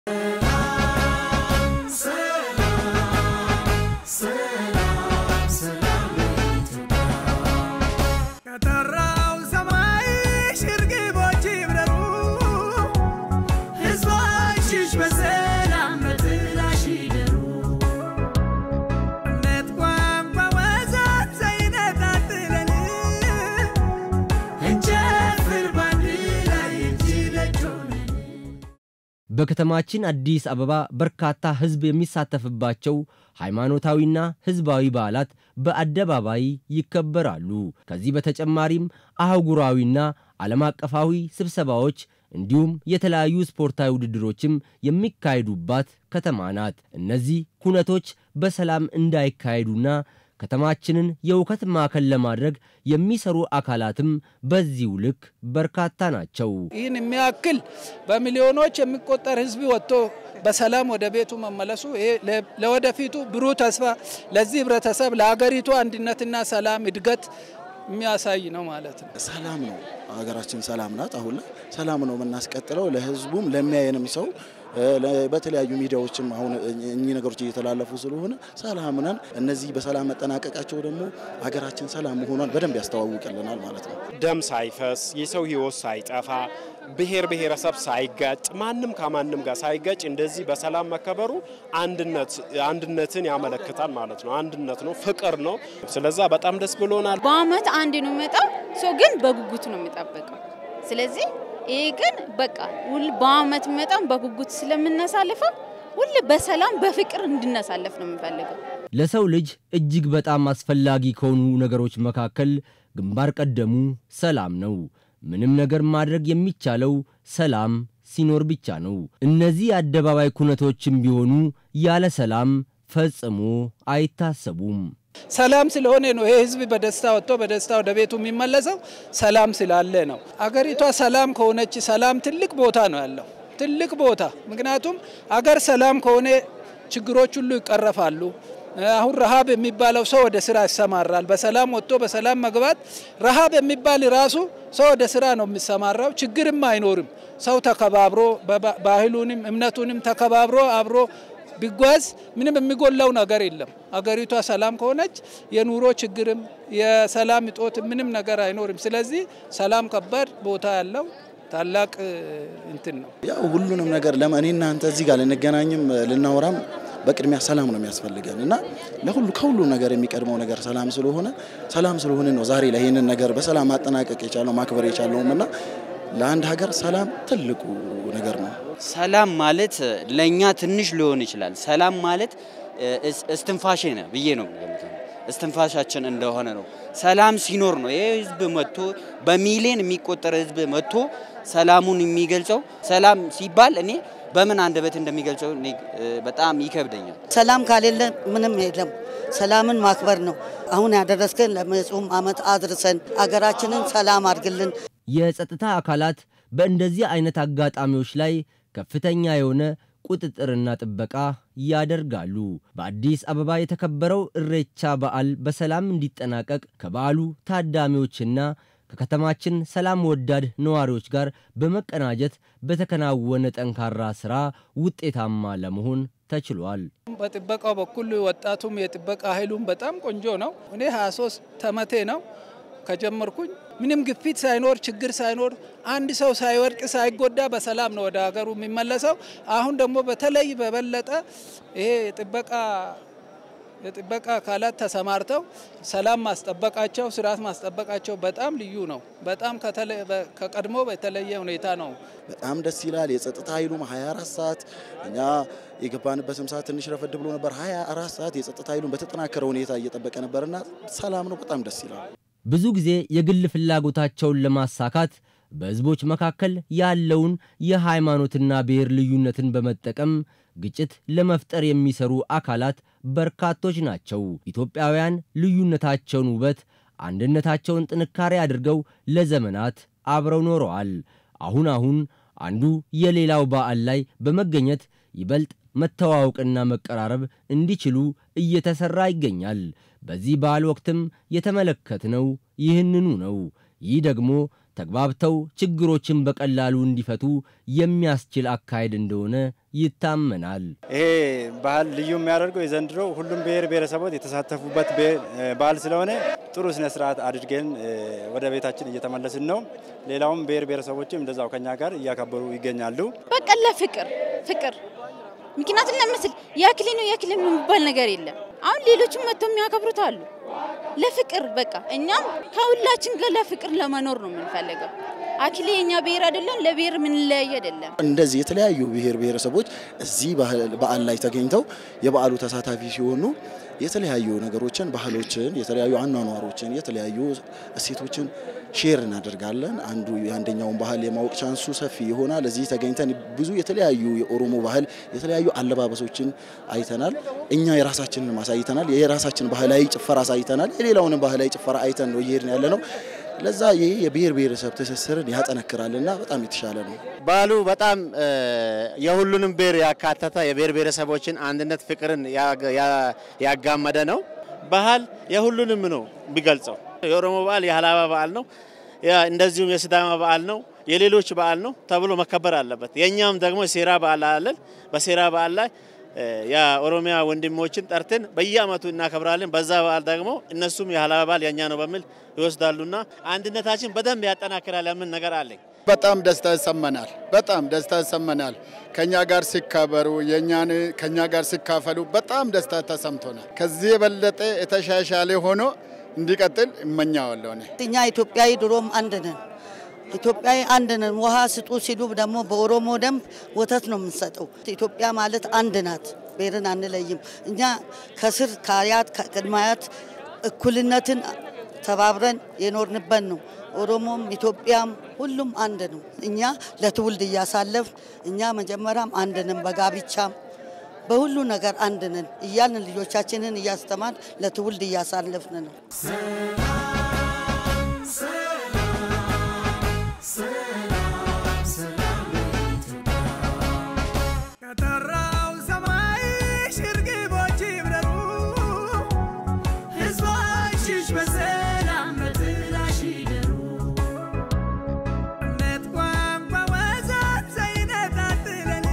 ከጠራው ሰማይ ሽርግቦች ይብረሩ፣ ሕዝቦችሽ በሰላም በጥላሽ ይደሩ። እምነት፣ ቋንቋ፣ ወዘት ሳይነጣጥለን እንጨፍር ባንድ ላይ እጅ ለእጅ ሆነን። በከተማችን አዲስ አበባ በርካታ ሕዝብ የሚሳተፍባቸው ሃይማኖታዊና ሕዝባዊ በዓላት በአደባባይ ይከበራሉ። ከዚህ በተጨማሪም አህጉራዊና ዓለም አቀፋዊ ስብሰባዎች እንዲሁም የተለያዩ ስፖርታዊ ውድድሮችም የሚካሄዱባት ከተማ ናት። እነዚህ ኩነቶች በሰላም እንዳይካሄዱና ከተማችንን የእውከት ማዕከል ለማድረግ የሚሰሩ አካላትም በዚሁ ልክ በርካታ ናቸው። ይህን የሚያክል በሚሊዮኖች የሚቆጠር ህዝብ ወጥቶ በሰላም ወደ ቤቱ መመለሱ ይሄ ለ- ለወደፊቱ ብሩህ ተስፋ ለዚህ ህብረተሰብ ለሀገሪቱ አንድነትና ሰላም እድገት የሚያሳይ ነው ማለት ነው። ሰላም ነው። ሀገራችን ሰላም ናት። አሁን ላይ ሰላም ነው የምናስቀጥለው። ለህዝቡም ለሚያየንም ሰው እ፣ ለ- በተለያዩ ሚዲያዎችም አሁን እኚህ ነገሮች እየተላለፉ ስለሆነ ሰላም ነን። እነዚህ በሰላም መጠናቀቃቸው ደግሞ ሀገራችን ሰላም መሆኗን በደንብ ያስተዋውቅልናል ማለት ነው። ደም ሳይፈስ የሰው ህይወት ሳይጠፋ ብሔር ብሔረሰብ ሳይጋጭ ማንም ከማንም ጋር ሳይጋጭ እንደዚህ በሰላም መከበሩ አንድነት አንድነትን ያመለክታል ማለት ነው። አንድነት ነው፣ ፍቅር ነው። ስለዛ በጣም ደስ ብሎናል። በአመት አንድ ነው የሚመጣው። ሰው ግን በጉጉት ነው የሚጠበቀው። ስለዚህ ይሄ ግን በቃ ሁል በአመት የሚመጣው በጉጉት ስለምናሳልፈው ሁል በሰላም በፍቅር እንድናሳልፍ ነው የምንፈልገው። ለሰው ልጅ እጅግ በጣም አስፈላጊ ከሆኑ ነገሮች መካከል ግንባር ቀደሙ ሰላም ነው። ምንም ነገር ማድረግ የሚቻለው ሰላም ሲኖር ብቻ ነው። እነዚህ የአደባባይ ኩነቶችም ቢሆኑ ያለ ሰላም ፈጽሞ አይታሰቡም። ሰላም ስለሆነ ነው ይሄ ህዝብ በደስታ ወጥቶ በደስታ ወደ ቤቱ የሚመለሰው ሰላም ስላለ ነው። አገሪቷ ሰላም ከሆነች ሰላም ትልቅ ቦታ ነው ያለው ትልቅ ቦታ። ምክንያቱም አገር ሰላም ከሆነ ችግሮች ሁሉ ይቀረፋሉ። አሁን ረሃብ የሚባለው ሰው ወደ ስራ ይሰማራል። በሰላም ወጥቶ በሰላም መግባት ረሃብ የሚባል ራሱ ሰው ወደ ስራ ነው የሚሰማራው። ችግርም አይኖርም። ሰው ተከባብሮ በባ- ባህሉንም እምነቱንም ተከባብሮ አብሮ ቢጓዝ ምንም የሚጎላው ነገር የለም። አገሪቷ ሰላም ከሆነች የኑሮ ችግርም የሰላም እጦት ምንም ነገር አይኖርም። ስለዚህ ሰላም ከባድ ቦታ ያለው ታላቅ እ, እንትን ነው። ያው ሁሉንም ነገር ለማ እኔ እናንተ እዚህ ጋር ልንገናኝም ልናወራም በቅድሚያ ሰላም ነው የሚያስፈልገን እና ለሁሉ ከሁሉ ነገር የሚቀድመው ነገር ሰላም ስለሆነ ሰላም ስለሆነ ነው ዛሬ ላይ ይህንን ነገር በሰላም ማጠናቀቅ የቻለው ማክበር የቻለውም እና ለአንድ ሀገር ሰላም ትልቁ ነገር ነው። ሰላም ማለት ለእኛ ትንሽ ሊሆን ይችላል። ሰላም ማለት እስ- እስትንፋሼ ነው ብዬ ነው የምገምተው። እስትንፋሻችን እንደሆነ ነው። ሰላም ሲኖር ነው ይህ ህዝብ መጥቶ በሚሊዮን የሚቆጠር ህዝብ መጥቶ ሰላሙን የሚገልጸው። ሰላም ሲባል እኔ በምን አንደበት እንደሚገልጸው እኔ እ፣ በጣም ይከብደኛል። ሰላም ካሌለ ምንም የለም። ሰላምን ማክበር ነው። አሁን ያደረስከን ለመጪውም ዓመት አድርሰን አገራችንን ሰላም አድርግልን። የጸጥታ አካላት በእንደዚህ አይነት አጋጣሚዎች ላይ ከፍተኛ የሆነ ቁጥጥርና ጥበቃ ያደርጋሉ። በአዲስ አበባ የተከበረው እሬቻ በዓል በሰላም እንዲጠናቀቅ ከበዓሉ ታዳሚዎችና ከከተማችን ሰላም ወዳድ ነዋሪዎች ጋር በመቀናጀት በተከናወነ ጠንካራ ሥራ ውጤታማ ለመሆን ተችሏል። በጥበቃው በኩል ወጣቱም የጥበቃ ኃይሉም በጣም ቆንጆ ነው። እኔ 23 ዓመቴ ነው ከጀመርኩኝ ምንም ግፊት ሳይኖር ችግር ሳይኖር አንድ ሰው ሳይወድቅ ሳይጎዳ በሰላም ነው ወደ ሀገሩ የሚመለሰው። አሁን ደግሞ በተለይ በበለጠ ይሄ የጥበቃ የጥበቃ አካላት ተሰማርተው ሰላም ማስጠበቃቸው ስርዓት ማስጠበቃቸው በጣም ልዩ ነው። በጣም ከተለ- በ- ከቀድሞ በተለየ ሁኔታ ነው በጣም ደስ ይላል። የጸጥታ ኃይሉም 24 ሰዓት እኛ የገባንበትም ሰዓት ትንሽ ረፈድ ብሎ ነበር። 24 ሰዓት የጸጥታ ኃይሉን በተጠናከረ ሁኔታ እየጠበቀ ነበርና ሰላም ነው። በጣም ደስ ይላል። ብዙ ጊዜ የግል ፍላጎታቸውን ለማሳካት በሕዝቦች መካከል ያለውን የሃይማኖትና ብሔር ልዩነትን በመጠቀም ግጭት ለመፍጠር የሚሰሩ አካላት በርካቶች ናቸው። ኢትዮጵያውያን ልዩነታቸውን ውበት፣ አንድነታቸውን ጥንካሬ አድርገው ለዘመናት አብረው ኖረዋል። አሁን አሁን አንዱ የሌላው በዓል ላይ በመገኘት ይበልጥ መተዋወቅና መቀራረብ እንዲችሉ እየተሰራ ይገኛል። በዚህ በዓል ወቅትም የተመለከትነው ይህንኑ ነው። ይህ ደግሞ ተግባብተው ችግሮችን በቀላሉ እንዲፈቱ የሚያስችል አካሄድ እንደሆነ ይታመናል። ይሄ ባህል ልዩ የሚያደርገው የዘንድሮ ሁሉም ብሔር ብሔረሰቦች የተሳተፉበት በዓል ስለሆነ ጥሩ ስነ ስርዓት አድርገን ወደ ቤታችን እየተመለስን ነው። ሌላውም ብሔር ብሔረሰቦችም እንደዛው ከኛ ጋር እያከበሩ ይገኛሉ። በቃ ለፍቅር ፍቅር ምክንያቱም ለምስል ያክሊ ነው ያክሊ ነው የሚባል ነገር የለም። አሁን ሌሎችም መጥተው የሚያከብሩት አሉ። ለፍቅር በቃ እኛም ከሁላችን ጋር ለፍቅር ለመኖር ነው የምንፈልገው። አክሊ የኛ ብሔር አይደለም፣ ለብሔር የምንለያይ አይደለም። እንደዚህ የተለያዩ ብሔር ብሔረሰቦች እዚህ በዓል ላይ ተገኝተው የበዓሉ ተሳታፊ ሲሆኑ የተለያዩ ነገሮችን፣ ባህሎችን፣ የተለያዩ አኗኗሮችን፣ የተለያዩ እሴቶችን ሼር እናደርጋለን። አንዱ የአንደኛውን ባህል የማወቅ ቻንሱ ሰፊ ይሆናል። እዚህ ተገኝተን ብዙ የተለያዩ የኦሮሞ ባህል የተለያዩ አለባበሶችን አይተናል። እኛ የራሳችንን ማሳይተናል። የራሳችን ባህላዊ ጭፈራ አሳይተናል። የሌላውንም ባህላዊ ጭፈራ አይተን ነው እየሄድን ያለ ነው። ለዛ ይሄ የብሔር ብሔረሰብ ትስስርን ያጠነክራልና በጣም የተሻለ ነው። በዓሉ በጣም የሁሉንም ብሔር ያካተተ የብሔር ብሔረሰቦችን አንድነት፣ ፍቅርን ያጋመደ ነው። ባህል የሁሉንም ነው ቢገልጸው። የኦሮሞ በዓል የሀላባ በዓል ነው፣ እንደዚሁም የሲዳማ በዓል ነው፣ የሌሎች በዓል ነው ተብሎ መከበር አለበት። የእኛም ደግሞ ሴራ በዓል አለን። በሴራ በዓል ላይ የኦሮሚያ ወንድሞችን ጠርተን በየአመቱ እናከብራለን። በዛ በዓል ደግሞ እነሱም የሀላባ በዓል የእኛ ነው በሚል ይወስዳሉና አንድነታችን በደንብ ያጠናክራል የምን ነገር አለኝ። በጣም ደስታ ይሰማናል። በጣም ደስታ ይሰማናል። ከኛ ጋር ሲከበሩ የኛን ከኛ ጋር ሲካፈሉ በጣም ደስታ ተሰምቶናል። ከዚህ የበለጠ የተሻሻለ ሆኖ እንዲቀጥል እመኛዋለሁ። እኔ እኛ ኢትዮጵያዊ ድሮም አንድ ነን። ኢትዮጵያዊ አንድ ነን። ውሃ ስጡ ሲሉ ደግሞ በኦሮሞ ደንብ ወተት ነው የምንሰጠው። ኢትዮጵያ ማለት አንድ ናት። ብሔርን አንለይም። እኛ ከስር ከአያት ከቅድመ አያት እኩልነትን ተባብረን የኖርንበት ነው። ኦሮሞም ኢትዮጵያም ሁሉም አንድ ነው። እኛ ለትውልድ እያሳለፍ እኛ መጀመሪያም አንድ ነን፣ በጋብቻም በሁሉ ነገር አንድ ነን እያልን ልጆቻችንን እያስተማር ለትውልድ እያሳለፍን ነው። ከጠራው ሰማይ ሽርግቦች ይብረሩ፣ ሕዝቦችሽ በሰላም በጥላሽ ይደሩ። እምነት፣ ቋንቋ፣ ወዘት ሳይነጣጥለን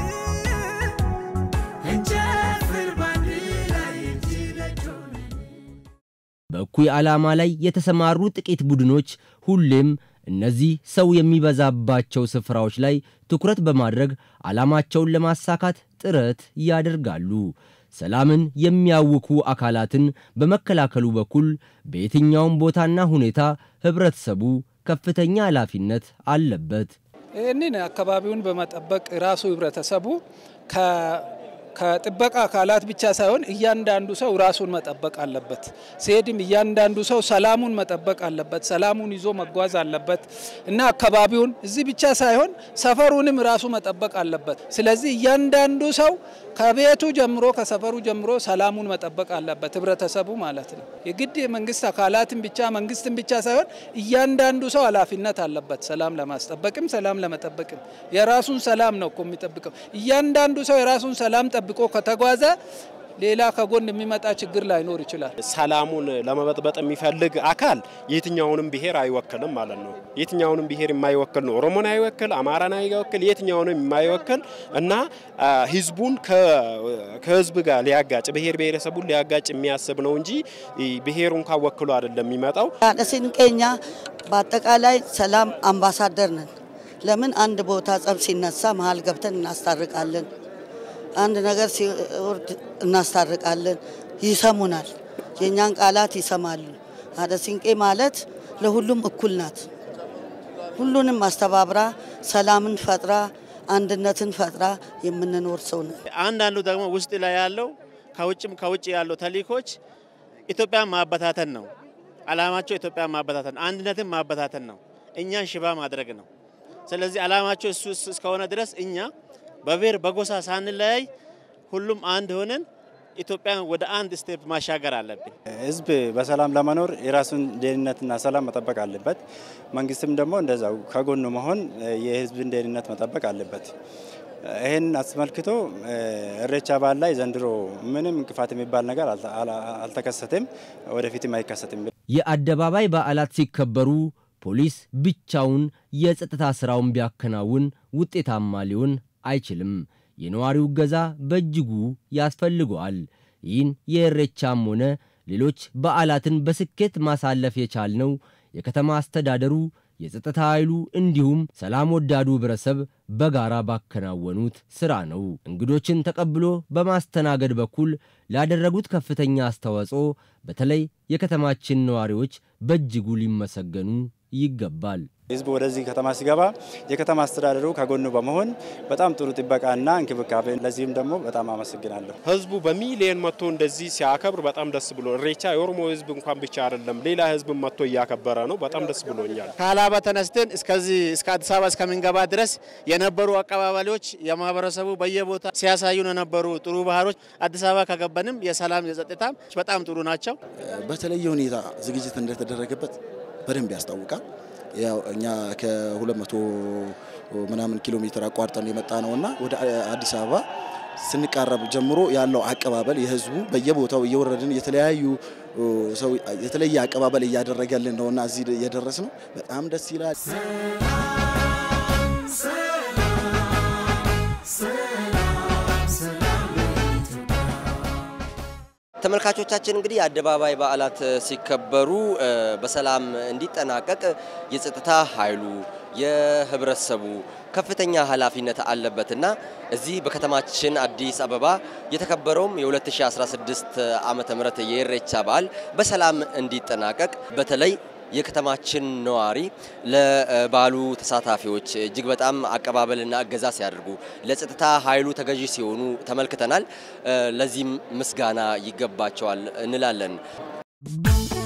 እንጨፍር ባንድ ላይ እጅ ለእጅ ሆነን። በእኩይ ዓላማ ላይ የተሰማሩ ጥቂት ቡድኖች ሁሌም እነዚህ ሰው የሚበዛባቸው ስፍራዎች ላይ ትኩረት በማድረግ ዓላማቸውን ለማሳካት ጥረት ያደርጋሉ። ሰላምን የሚያውኩ አካላትን በመከላከሉ በኩል በየትኛውም ቦታና ሁኔታ ህብረተሰቡ ከፍተኛ ኃላፊነት አለበት። ይህንን አካባቢውን በመጠበቅ ራሱ ህብረተሰቡ ከጥበቃ አካላት ብቻ ሳይሆን እያንዳንዱ ሰው ራሱን መጠበቅ አለበት። ሲሄድም እያንዳንዱ ሰው ሰላሙን መጠበቅ አለበት። ሰላሙን ይዞ መጓዝ አለበት እና አካባቢውን እዚህ ብቻ ሳይሆን ሰፈሩንም ራሱ መጠበቅ አለበት። ስለዚህ እያንዳንዱ ሰው ከቤቱ ጀምሮ ከሰፈሩ ጀምሮ ሰላሙን መጠበቅ አለበት፣ ህብረተሰቡ ማለት ነው። የግድ የመንግስት አካላትን ብቻ መንግስትን ብቻ ሳይሆን እያንዳንዱ ሰው ኃላፊነት አለበት። ሰላም ለማስጠበቅም ሰላም ለመጠበቅም የራሱን ሰላም ነው እኮ የሚጠብቀው። እያንዳንዱ ሰው የራሱን ሰላም ጠብቆ ከተጓዘ ሌላ ከጎን የሚመጣ ችግር ላይኖር ይችላል። ሰላሙን ለመበጥበጥ የሚፈልግ አካል የትኛውንም ብሔር አይወክልም ማለት ነው። የትኛውንም ብሔር የማይወክል ነው። ኦሮሞን አይወክል፣ አማራን አይወክል፣ የትኛውንም የማይወክል እና ህዝቡን ከህዝብ ጋር ሊያጋጭ ብሔር ብሔረሰቡን ሊያጋጭ የሚያስብ ነው እንጂ ብሔሩን ካወክሉ አይደለም የሚመጣው። ስንቄኛ በአጠቃላይ ሰላም አምባሳደር ነን። ለምን አንድ ቦታ ጸብ ሲነሳ መሀል ገብተን እናስታርቃለን። አንድ ነገር ሲወርድ እናስታርቃለን። ይሰሙናል። የእኛን ቃላት ይሰማሉ። አደ ሲንቄ ማለት ለሁሉም እኩል ናት። ሁሉንም አስተባብራ ሰላምን ፈጥራ አንድነትን ፈጥራ የምንኖር ሰው ነን። አንዳንዱ ደግሞ ውስጥ ላይ ያለው ከውጭም ከውጭ ያለው ተልእኮች ኢትዮጵያን ማበታተን ነው። አላማቸው ኢትዮጵያን ማበታተን፣ አንድነትን ማበታተን ነው። እኛን ሽባ ማድረግ ነው። ስለዚህ አላማቸው እሱ እስከሆነ ድረስ እኛ በብሔር በጎሳ ሳንለያይ ሁሉም አንድ ሆነን ኢትዮጵያን ወደ አንድ ስቴፕ ማሻገር አለብን። ህዝብ በሰላም ለመኖር የራሱን ደህንነትና ሰላም መጠበቅ አለበት። መንግስትም ደግሞ እንደዛው ከጎኑ መሆን የህዝብን ደህንነት መጠበቅ አለበት። ይህን አስመልክቶ እሬቻ በዓል ላይ ዘንድሮ ምንም እንቅፋት የሚባል ነገር አልተከሰተም፣ ወደፊትም አይከሰትም። የአደባባይ በዓላት ሲከበሩ ፖሊስ ብቻውን የጸጥታ ሥራውን ቢያከናውን ውጤታማ ሊሆን አይችልም። የነዋሪው እገዛ በእጅጉ ያስፈልገዋል። ይህን የኢሬቻም ሆነ ሌሎች በዓላትን በስኬት ማሳለፍ የቻልነው የከተማ አስተዳደሩ የጸጥታ ኃይሉ እንዲሁም ሰላም ወዳዱ ህብረተሰብ በጋራ ባከናወኑት ሥራ ነው። እንግዶችን ተቀብሎ በማስተናገድ በኩል ላደረጉት ከፍተኛ አስተዋጽኦ በተለይ የከተማችን ነዋሪዎች በእጅጉ ሊመሰገኑ ይገባል። ህዝቡ ወደዚህ ከተማ ሲገባ የከተማ አስተዳደሩ ከጎኑ በመሆን በጣም ጥሩ ጥበቃና እንክብካቤ፣ ለዚህም ደግሞ በጣም አመሰግናለሁ። ህዝቡ በሚሊየን መጥቶ እንደዚህ ሲያከብር በጣም ደስ ብሎ ኢሬቻ የኦሮሞ ህዝብ እንኳን ብቻ አይደለም ሌላ ህዝብ መጥቶ እያከበረ ነው። በጣም ደስ ብሎኛል። ከሀላባ ተነስተን እስከዚህ እስከ አዲስ አበባ እስከምንገባ ድረስ የነበሩ አቀባበሎች የማህበረሰቡ በየቦታ ሲያሳዩን የነበሩ ጥሩ ባህሮች አዲስ አበባ ከገባንም የሰላም የጸጥታም በጣም ጥሩ ናቸው። በተለየ ሁኔታ ዝግጅት እንደተደረገበት በደንብ ያስታውቃል። ያው እኛ ከ200 ምናምን ኪሎ ሜትር አቋርጠን የመጣ ነውና ወደ አዲስ አበባ ስንቃረብ ጀምሮ ያለው አቀባበል የህዝቡ በየቦታው እየወረድን የተለያዩ ሰው የተለየ አቀባበል እያደረገልን ነውና እዚህ እየደረስ ነው። በጣም ደስ ይላል። ተመልካቾቻችን እንግዲህ የአደባባይ በዓላት ሲከበሩ በሰላም እንዲጠናቀቅ የጸጥታ ኃይሉ የህብረተሰቡ ከፍተኛ ኃላፊነት አለበትና እዚህ በከተማችን አዲስ አበባ የተከበረውም የ2016 ዓመተ ምህረት የኢሬቻ በዓል በሰላም እንዲጠናቀቅ በተለይ የከተማችን ነዋሪ ለበዓሉ ተሳታፊዎች እጅግ በጣም አቀባበልና እገዛ ሲያደርጉ ለጸጥታ ኃይሉ ተገዢ ሲሆኑ ተመልክተናል። ለዚህም ምስጋና ይገባቸዋል እንላለን።